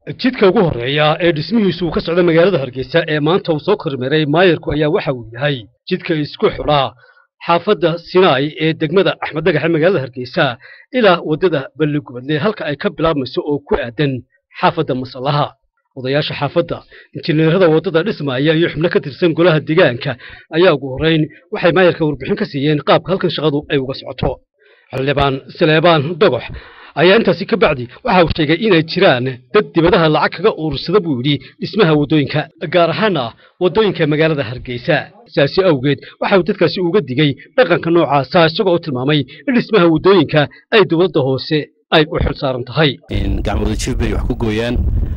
jidka ugu horreeya ee dhismihiisu uu ka socda magaalada hargeysa ee maanta uu soo kormeeray maayarku ayaa waxa uu yahay jidka isku xidhaa xaafadda sinaai ee degmada axmed dhagaxe magaalada hargeysa ilaa waddada balligubadle halka ay ka bilaabmayso oo ku aadan xaafadda masallaha odayaasha xaafadda injineerada waddada dhismaaya iyo xubno ka tirsan golaha deegaanka ayaa ugu horrayn waxay maayarka warbixin ka siiyeen qaabka halkan shaqadu ay uga socoto xildhibaan saleebaan dogox ayaa intaasi ka bacdi waxa uu sheegay inay jiraan dad dibadaha lacag kaga urursada buu yidhi dhismaha waddooyinka gaar ahaana waddooyinka magaalada hargeysa sidaasi awgeed waxa uu dadkaasi uga digay dhaqanka noocaasa isagoo u tilmaamay in dhismaha waddooyinka ay dowladda hoose ay u xil saaran tahay gacmooda jir bay wax ku gooyaan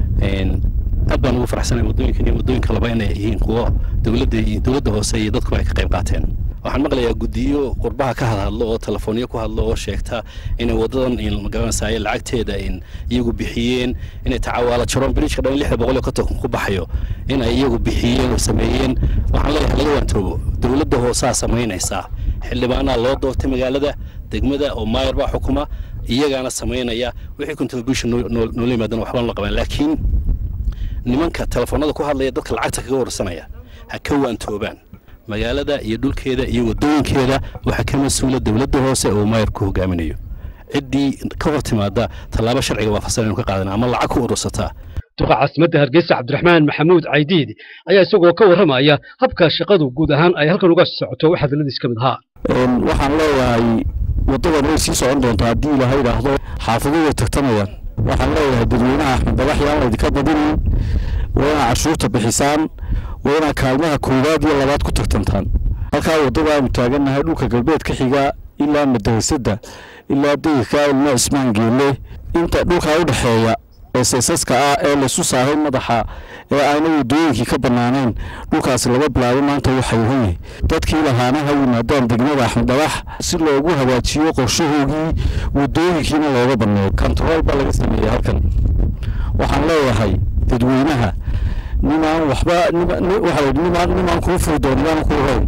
aad baan ugu faraxsanay waddooyinkan iyo waddooyinka laba inay yihiin kuwo dowladda iyo dowladda hoose iyo dadku ay ka qayb qaateen waxaan maqlayaa guddiyo qurbaha ka hadhadlo oo telefoonyo ku hadlo oo sheegta inay waddadan magaranaysaay lacagteeda iyagu bixiyeen inay tacawaala jaroon biriijka dhan lixda boqol iyo konton ku baxayo in ay iyagu bixiyeen oo sameeyeen waxaan leeyahay laga waantoobo dowladda hoosaa samaynaysaa xildhibaanaa loo doortay magaalada degmada oo maayar baa xukuma iyagaana samaynaya wixii contribution noola yimaadana waxbaan la qabaan laakiin nimanka telefoonada ku hadlaya dadka lacagta kaga warsanaya ha ka waantoobaan magaalada iyo dhulkeeda iyo waddooyinkeeda waxaa ka mas-uula dowladda hoose oo maayarku hogaaminayo ciddii ka hor timaada tallaabo sharciga waafaqsan aynu ka qaadana ama lacag ku urursataa duqa caasimadda hargeysa cabdiraxmaan maxamuud caydiid ayaa isagoo ka warramaya habka shaqadu guud ahaan ay halkan uga socoto wax hadalladiis ka mid ahaa waxaan leeyahay waddadan way sii socon doontaa haddii ilaha yidhaahdo xaafaduhu way tagtamayaan waxaan leeyahay dadweynaha axmed badax yaan laydinka badinin waa inaa cashuurta bixisaan waa inaa kaalmaha koowaad iyo labaad ku tagtantaan halkaa waddada aanu taagannahay dhulka galbeed ka xiga ilaa madarasada ilaa degirka ilma cismaan geelle inta dhulkaa u dhexeeya ee saysaska ah ee laysu saaray madaxa ee ayna waddooyinkii ka bannaaneen dhulkaasi laga bilaabo maanta waxay yahan yahay dadkii lahaana ha yimaadaan degmada axmed dhagax si loogu hagaajiyo qorshahoogii waddooyinkiina looga banneeyo kontarool baa laga sameeyey halkan waxaan leeyahay dadweynaha nimaan waxba waxaa layidhi nimaan nimaan kuu furi doon yaan kuu rayn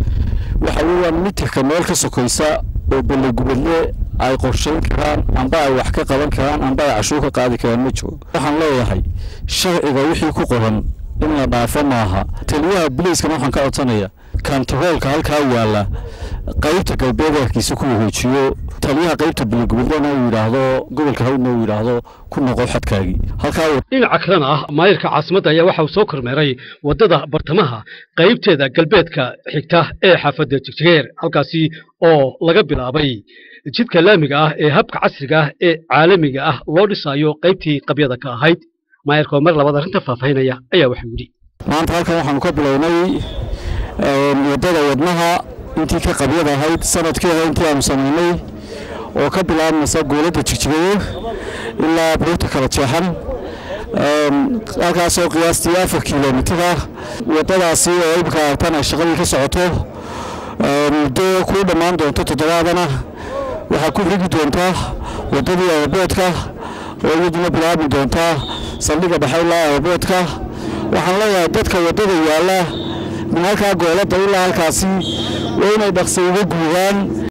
waxa weeyaan mitirka meel ka sokaysa oo ballegubadle ay qorshayn karaan amba ay wax ka qaban karaan amba ay cashuur ka qaadi karaan ma jiro waxaan leeyahay sharciga wixii ku qoran in la dhaafo maaha taliyaha bilayskana waxaan ka codsanaya kantaroolka halkaa yaalla qaybta galbeed harkiisa ku wareejiyo taliyaha qaybta ballegubadlena uu yidhaahdo gobolka hawdna uu yidhaahdo ku noqo xadkaagii halkaa dhinaca kalena ah maayarka caasimadda ayaa waxa uu soo kormeeray waddada bartamaha qaybteeda galbeedka xigta ee xaafadda jigjigeer halkaasi oo laga bilaabay jidka laamiga ah ee habka casriga ah ee caalamiga ah loo dhisaayo qaybtii qabyada ka ahayd maayarka oo mar labaad arrinta faahfaahinaya ayaa waxuu yidhi maanta halkan waxaanu ka bilownay waddada wadnaha intii ka qabyada ahayd sanadkeeda intii aanu samaynay oo ka bilaabmaysa gooladda jigjigayo ilaa buurta kala jeexan halkaasoo qiyaastii afar kilomitir ah waddadaasi oo imika aragtan ay shaqadii ka socoto muddo ku dhammaan doonto toddobaadana waxaa ku rigi doontaa waddadii aeroboodka oo iyaduna bilaabmi doontaa saldhigga dhexe ilaa aeroboodka waxaan leeyahay dadka waddada yaalla min halkaa gooladda ilaa halkaasi waa inay dhaqsa uga guuraan